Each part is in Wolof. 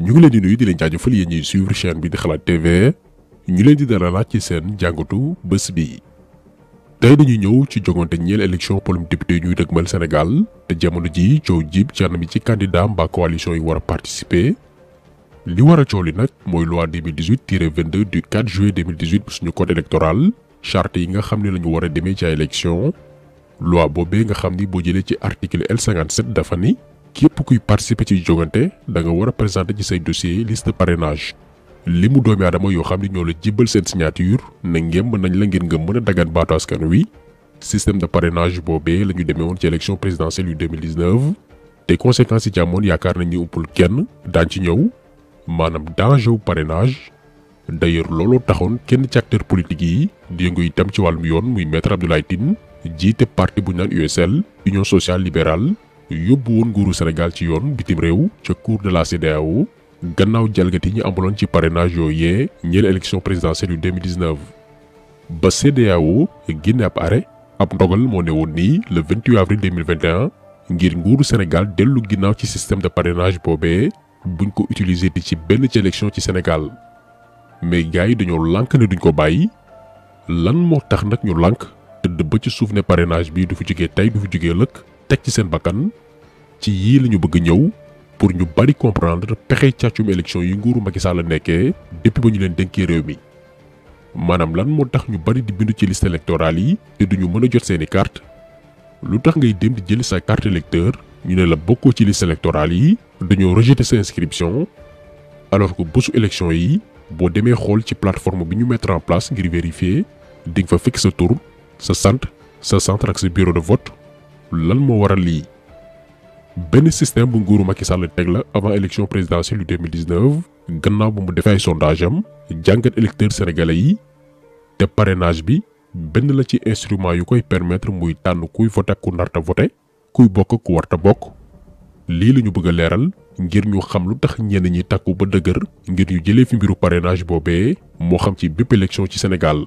ñu ngi leen di nuyu di leen jaajëfal yéen ñuy suivre chaîne bi di xalaat TV ñu leen di dalalaat ci seen jàngatu bés bi. tey dañuy ñëw ci jogante ñeel élection polum député ñuy dëgmal Sénégal te jamono ji coow jib ci anam ci candidat mbaa coalition yi war a participer li war a coow li nag mooy loi 2018-22 du 4 juillet 2018 bu suñu code électoral charte yi nga xam ne la ñu war a demee ci ay élection loi boobee nga xam ni boo jëlee ci article L57 dafa ni képp kuy participer ci jogante da nga war a présenter ci say dossier liste parrainage li mu doomi aadama yoo xam ni ñoo la jibbal seen signature ne ngem nañ la ngir nga mën a dagaan baatu askan wi système de parrainage boobee la ñu demee woon ci élection présidentielle yu 2019 te conséquences yi ci amoon yaakaar nañ ni uppul kenn daan ci ñëw maanaam danger wu parrainage d'ailleurs looloo taxoon kenn ci acteur politique yi di yëngu itam ci wàllum yoon muy maître Abdoulaye Tine jiite parti bu ñu naan USL Union sociale libérale yóbbu woon nguuru Sénégal ci yoon bitim réew ca cour de la CEDEAO gannaaw jalgati ñi amaloon ci parrainage yooyee ñeel élection présidentielle yu 2019 ba CEDEAO génne ab arrêt ab ndogal moo ne woon nii le 28 avril 2021 ngir nguuru Sénégal dellu ginnaaw ci système de parrainage boobee buñ ko utiliser di ci benn ci élection ci Sénégal mais gars yi dañoo lànk ne duñ ko bàyyi lan moo tax nag ñu lànk tëdd ba ci suuf ne parrainage bi du fi jógee tey du fi jógee lëkk teg ci seen bakkan ci yii la ñu bëgg ñëw pour ñu bari comprendre pexe càccum élection yi nguuru Macky Sall la nekkee depuis ba ñu leen dénkee réew mi maanaam lan moo tax ñu bari di bindu ci liste électorale yi te duñu mën a jot seeni carte lu tax ngay dem di jëli sa carte électeur ñu ne la bokkoo ci liste électorale yi dañoo rejeter sa inscription alors que bésu élection yi boo demee xool ci plateforme bi ñu mettre en place ngir vérifier di nga fa fekk sa tur sa sant sa centre ak sa bureau de vote lan moo waral lii benn système bu nguuru Macky Sall teg la avant élection présidentielle yu 2019 gannaaw ba mu defee ay sondage am jàngat électeurs sénégalais yi te parrainage bi benn la ci instrument yu koy permettre muy tànn kuy voté ku narta voté kuy bokk ku warta bokk lii la ñu bëgg a leeral ngir ñu xam lu tax ñenn ñi takku ba dëgër ngir ñu jëlee fi mbiru parrainage boobee moo xam ci bépp élection ci Sénégal.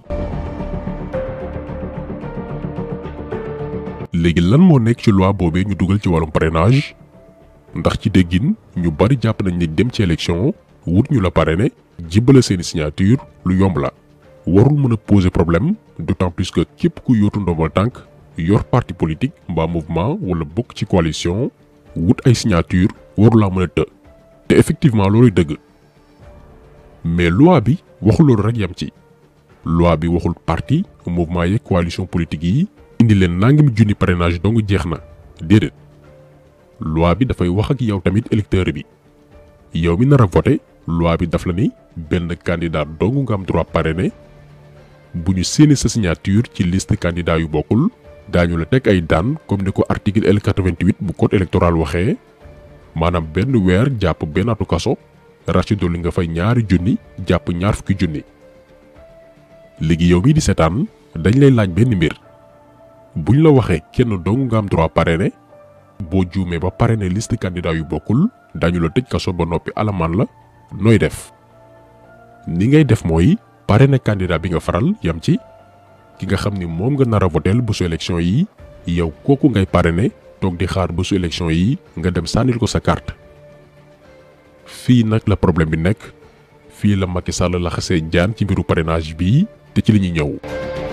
léegi lan moo nekk ci loi boobee ñu dugal ci wàllum parrainage ndax ci déggin ñu bari jàpp nañ ne dem ci élection wut ñu la parrainé jibbala seeni signature lu yomb la warul mën a poser problème d'autant plus que képp ku yootu ndombal tànk yor parti politique mbaa mouvement wala bokk ci coalition wut ay signature warulaa mën a të te effectivement looluy dëgg mais loi bi waxul loolu rek yam ci loi bi waxul parti mouvement yeeg coalition politique yi indi leen nangami junni parrainage dong jeex na déedéet loi bi dafay wax ak yow tamit électeur bi yow mi nar a voté loi bi daf la ni benn candidat dong nga am droit parrainé bu ñu séeni sa signature ci liste candidat yu bokkul daañu la teg ay daan comme ni ko article L88 bu code électoral waxee maanaam benn weer jàpp benn atu kaso rax ci dolli nga fay ñaari junni jàpp ñaar fukki junni léegi yow mi di seetaan dañ lay laaj benn mbir buñ la waxee kenn dong nga am droit parrainé boo juumee ba parrainé liste candidat yu bokkul dañu la tëj kaso ba noppi alamaan la nooy def ni ngay def mooy parrainé candidat bi nga faral yam ci ki nga xam ni moom nga nar a voteel bésu élection yi yow kooku ngay parrainé toog di xaar bésu élection yi nga dem sànnil ko sa carte fii nag la problème bi nekk fii la Macky Sall la xasee jaan ci mbiru parrainage bii te ci li ñuy ñëw.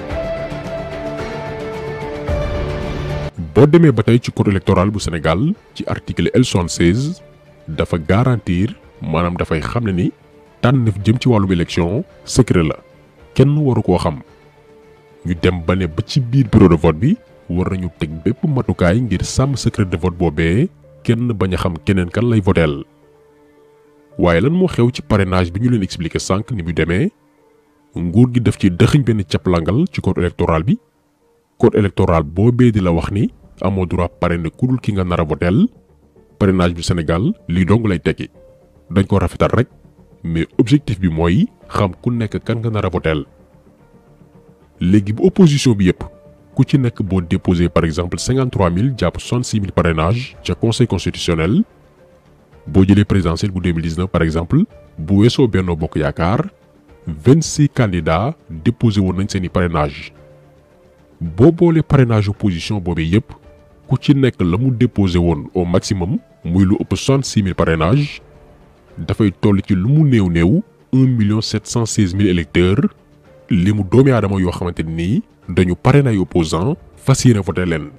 boo demee ba tey ci code électoral bu Sénégal ci article L76 dafa garantir maanaam dafay xam ne ni tànn jëm ci wàllum élection secret la kenn waru koo xam ñu dem ba ne ba ci biir bureau de vote bi war nañu teg bépp matukaay ngir sàmm secret de vote boobee kenn bañ a xam keneen kan lay voteel waaye lan moo xew ci parrainage bi ñu leen expliqué sànq ni mu demee nguur gi def ci dëxiñ benn caplangal ci code électoral bi code électoral boobee di la wax ni amoo droit parrainer ku dul ki nga nar a voteel parrainage bu Sénégal lii dong lay tekki dañ ko rafetal rek mais objectif bi mooy xam ku nekk kan nga nar a voteel léegi bu opposition bi yépp ku ci nekk boo déposé par exemple 53000 jàpp 66000 parrainage ca conseil constitutionnel boo jëlee présidentielle bu 2019 par exemple bu weesoo Benno Bokk Yaakaar 26 candidats déposé woon nañ seeni parrainage boo boolee parrainage opposition boobee yépp ku ci nekk la mu déposé woon au maximum muy lu ëpp 66000 parrainage dafay toll ci lu mu néew néew un million sept cent seize mille électeurs li mu doomi aadama yoo xamante nii dañu parrainé ay opposants fas yéene voté leen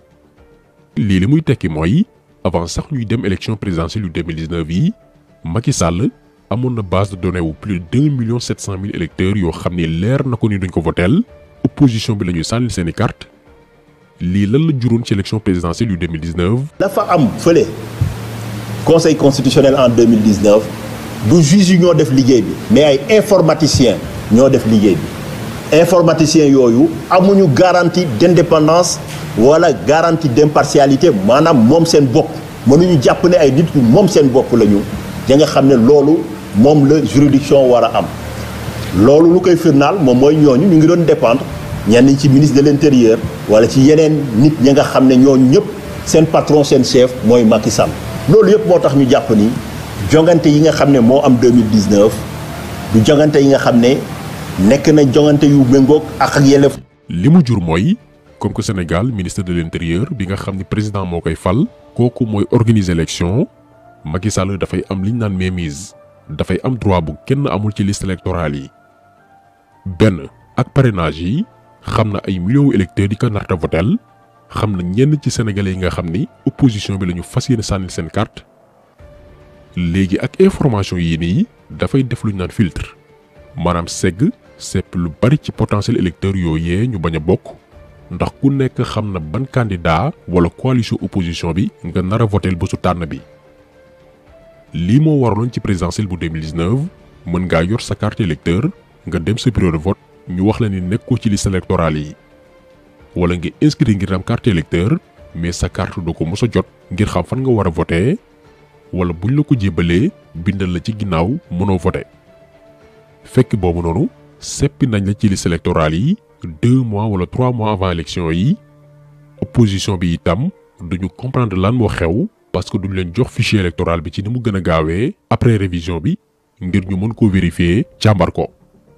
lii li muy tekki mooy avant sax ñuy dem élection présidentielle yu 2019 yi Macky Sall amoon na base de données wu plus de deux millions sept cent mille électeurs yoo xam ni leer na ko ni duñ ko voteel opposition bi la ñuy sànnil seeni carte lii lan la juróon ci élection présidentielle yu 2019 dafa am fële conseil constitutionnel en 2019 du juge yi ñoo def liggéey bi mais ay informaticiens ñoo def liggéey bi informaticiens yooyu amuñu garantie d'indépendance wala garantie d'impartialité maanaam moom seen bopp mënuñu jàpp ne ay nit ñu moom seen bopp lañu da nga xam ne loolu moom la juridiction war a am loolu lu koy firnaal moom mooy ñooñu ñu ngi doon dépendre ñenn ci ministre de l'intérieur wala ci yeneen nit ñi nga xam ne ñooñu ñëpp seen patron seen chef mooy Macky Sall loolu yëpp moo tax ñu jàpp ni jongante yi nga xam ne moo am 2019 du jongante yi nga xam ne nekk na jongante yu méngoog ak ak yelleef li mu jur mooy comme que Sénégal ministre de l'intérieur bi nga xam ni président moo koy fal kooku mooy organiser élection Macky Sall dafay am li ñu naan mainmise dafay am droit bu kenn amul ci liste électorale yi benn ak parrainage yi xam na ay millions électeurs yi ko narta votel xam na ñenn ci sénégalais yi nga xam ni opposition bi la ñu fas yéene sànnil seen carte léegi ak information yii nii dafay def lu ñu naan filtre maanaam segg sepp lu bari ci potentiel électeurs yooyee ñu bañ a bokk ndax ku nekk xam na ban candidat wala coalition opposition bi nga nar a votel bésu tànn bi lii moo waraloon ci présidentielle bu 2019 mën ngaa yor sa carte électeur nga dem sa bureau de vote ñu wax la ni nekkoo ci liste électorale yi wala nga inscrit ngir am carte électeur mais sa carte doo ko mos a jot ngir xam fan nga war a voter wala buñ la ko jébalee bindal la ci ginnaaw mënoo voter fekk boobu noonu seppi nañ la ci liste électorale yi deux mois wala trois mois avant élection yi opposition bi itam duñu comprendre lan moo xew parce que duñ leen jox fichier électoral bi ci ni mu gën a gaawee après révision bi ngir ñu mën koo vérifier càmbar ko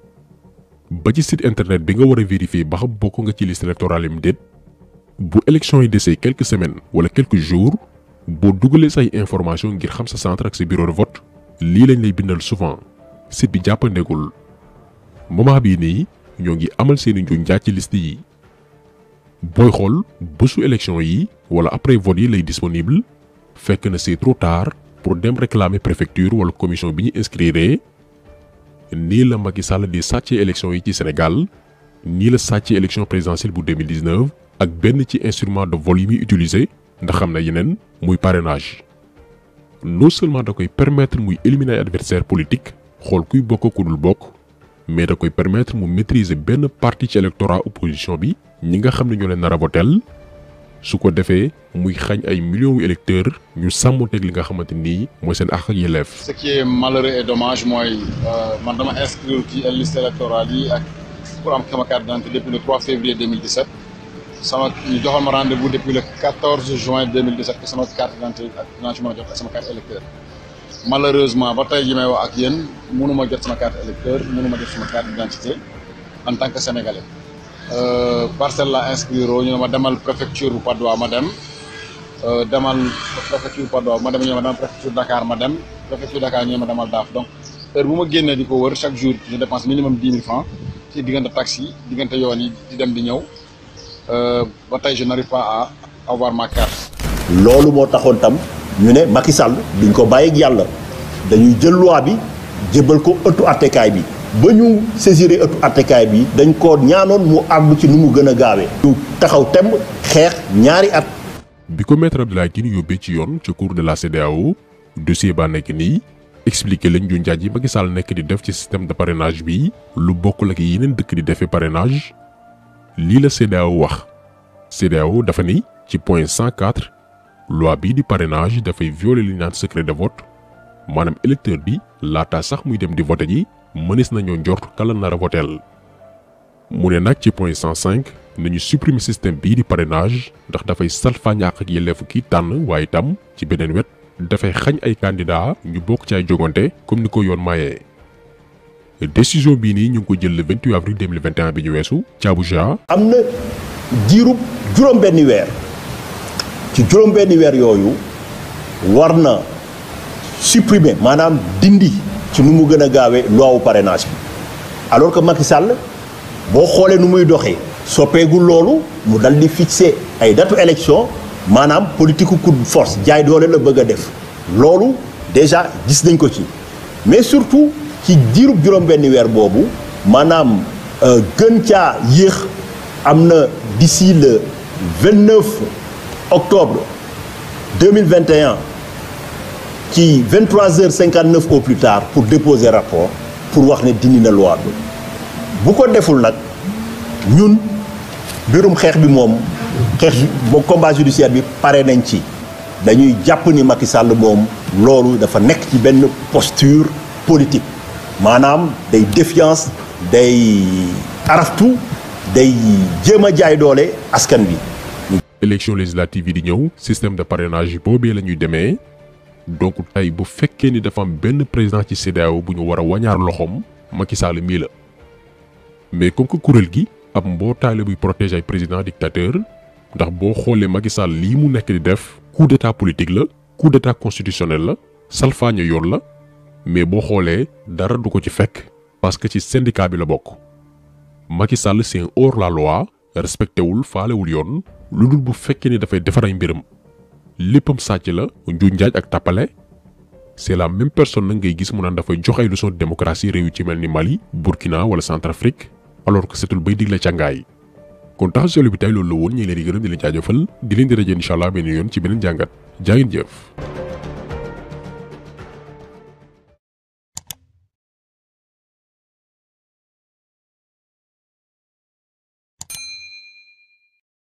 ba ci site internet bi nga war a vérifier ba xam bokk nga ci liste électorale yi mu déet bu élection yi desee quelques semaines wala quelques jours boo dugalee say information ngir xam sa centre ak sa bureau de vote lii lañ lay bindal souvent site bi jàppandeegul moment bii nii ñoo ngi amal seeni njuñ njaaj ci liste yi booy xool bésu élection yi wala après vote yi lay disponible fekk na c'est trop tard pour dem réclamer préfecture wala commission bi ñu inscrire nii la Macky Sall di sàccee élection yi ci Sénégal nii la sàccee élection présidentielle bu 2019 ak benn ci instrument de vol yi muy utiliser ndax xam na yeneen muy parrainage non seulement da koy permettre muy éliminer ay adversaire politique xool kuy bokk ku dul bokk mais da koy permettre mu maîtriser benn parti ci électorat opposition bi ñi nga xam ne ñoo leen nar a votel su ko defee muy xañ ay millions yu électeurs ñu sàmmonteeg li nga xamante ni mooy seen àq ak yelleef. ce qui est malheureux et dommage mooy man dama inscrire ci liste électorale yi ak pour am sama carte d'identité depuis le 3 février 2017 sama ñu joxoon ma rendez-vous depuis le 14 juin 2017 que sama carte d'identité ak dinaa ci mën a jot ak sama carte électeur malheureusement ba tey ji may wax ak yéen mënuma jot sama carte électeur mënuma jot sama carte d'identité en tant que sénégalais. parcelle la inscrire ñu ne ma demal préfecture bu Patte d'Oie ma dem demal préfecture bu Patte d'Oie ma dem ñu ne ma demal préfecture Dakar ma dem préfecture Dakar ñu ne ma demal daaf donc heure bu ma génnee di ko wër chaque jour je dépense minimum dix mille francs ci diggante taxi diggante yoon yi di dem di ñëw ba tey je n'arrive pas à avoir ma carte. loolu moo taxoon tam ñu ne Macky Sall duñ ko bàyyi ak yàlla dañuy jël loi bi jébbal ko ëttu attekaay bi. ba ñu saisir ëttu attekaay bi dañ ko ñaanoon mu àgg ci nu mu gën a gaawee. ñu taxaw temb xeex ñaari at. bi ko maître Abdoulaye Tine yóbbee ci yoon ca cour de la CEDEAO dossier baa nekk nii expliqué lañ ju njaaj yi Macky Sall nekk di def ci système de parrainage bi lu bokkul ak yeneen dëkk di defee parrainage lii la CEDEAO wax CEDEAO dafa ni ci point 104 loi bii di parrainage dafay violer li naan secret de vote maanaam électeur bi laata sax muy dem di vote ji. mënees nañoo njort kala nar a voteel mu ne nag ci point 105 nañu supprimer système bii di parrainage ndax dafay salfaañ àq ak yelleefu kii tànn waaye itam ci beneen wet dafay xañ ay candidat ñu bokk ci ay jogante comme ni ko yoon mayee. décision bii nii ñu ngi ko jël le 28 avril 2021 bi ñu weesu ci Abuja. am na diirub juróom-benni weer ci juróom-benni weer yooyu war na supprimer maanaam dindi ci nu mu gën a gaawee loi wu parrainage bi alors que Macky Sall boo xoolee nu muy doxee soppeegul loolu mu dal di fixer ay datu élection maanaam politique coup de force jaay doole la bëgg a def loolu déjà gis nañ ko ci mais surtout ci diirub juróom-benni weer boobu maanaam gën caa yéex am na d'ici le 29 octobre 2021 ci 23h59 au plus tard pour déposer rapport pour wax ne dindi na loi bi bu ko deful nag ñun mbirum xeex bi moom xeex ba combat judiciaire bi pare nañ ci dañuy jàpp ni Macky Sall moom loolu dafa nekk ci benn posture politique maanaam day défiance day araftu day jéem a jaay doole askan bi. élection législative yi di ñëw système de parrainage yi boobee la ñuy demee donc tey bu fekkee ni dafa am benn président ci CEDEAO bu ñu war a wañaar loxoom Macky Sall mii la mais comme que kuréel gi ab mbootaay la buy protéger ay président dictateur ndax boo xoolee Macky Sall lii mu nekk di def coup d'état politique la coup d'état constitutionnel la salfaañe yoon la mais boo xoolee dara du ko ci fekk parce que ci syndicat bi la bokk Macky Sall c'est un hors la loi respecté wul faalewul yoon lu dul bu fekkee ni dafay defar ay mbiram léppam sàcc la njuuj njaaj ak tàppale c'est la même personne nag ngay gis mu naan dafay jox ay leçon de démocratie réew yu ci mel ni Mali Burkina wala Centrafrique alors que setul bay digle càngaay kon tax solo bi tey loolu la woon ñu ngi leen di gërëm di leen jaajëfal di leen di rajo incha allah benn yoon ci beneen jàngat jaa ngeen jëf